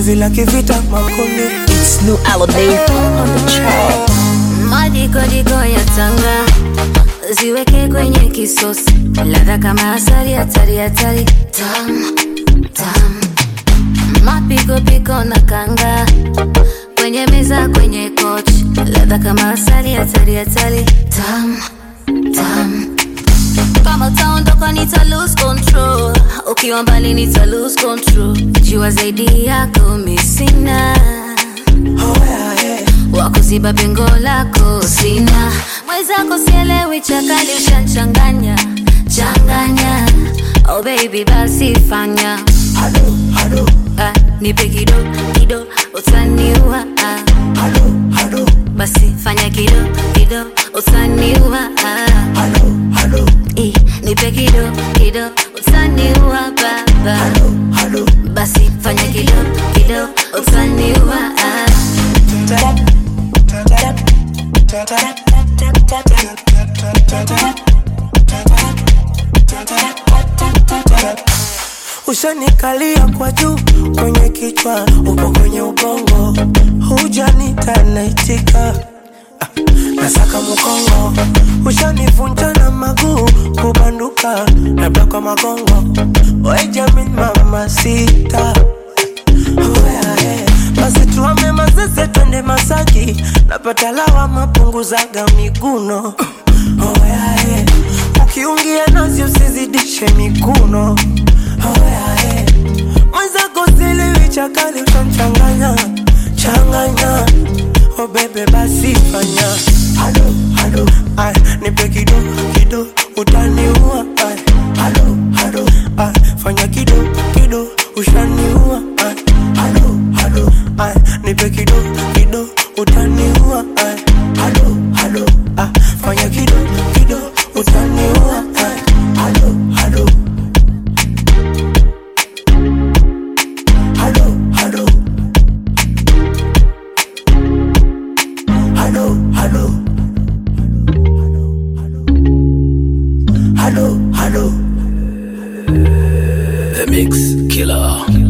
penzi la kivita makonde It's new Alamein on the track. Madikodiko ya tanga ziweke kwenye kisosi, ladha kama asali, hatari hatari, tam tam, mapikopiko na kanga kwenye meza, kwenye kochi, ladha kama asali, hatari hatari, tam tam kama utaondoka nita lose control, ukiwa mbali nita lose control, jua zaidi yako misina oh, yeah, yeah. wakuziba pengo lako sina mwenzako sielewi chakali ushanchanganya changanya oh baby basi fanya Halo, halo, ah, nipe kido kido utaniua ah, halo, halo, basi fanya kido kido utaniua ah, halo, halo, eh, nipe kido kido utaniua baba halo, halo. basi fanya kido kido utaniua ah. Ushanikalia kwa juu kwenye kichwa, uko kwenye ubongo, hujanita naitika Ah, nasaka mkongo, ushanivunja na maguu kubanduka, labda kwa magongo, we Jamin mama sita Oh, yeah, yeah. basi tuame mazeze twende Masaki, napata lawama punguzaga miguno oh, yeah, yeah. ukiungia nazi usizidishe mikuno oh, yeah, yeah. mwenzako siliwi chakali ushamchanganya changanya oh, bebe basi fanya halo halo ay, nipe kido kido utaniua ay, halo halo ay, fanya kido kido ushaniua ay, halo halo ay, nipe kido kido utaniua ay, halo halo ay, fanya kido kido utaniua ay, halo halo halo halo halo halo halo halo The Mix Killer.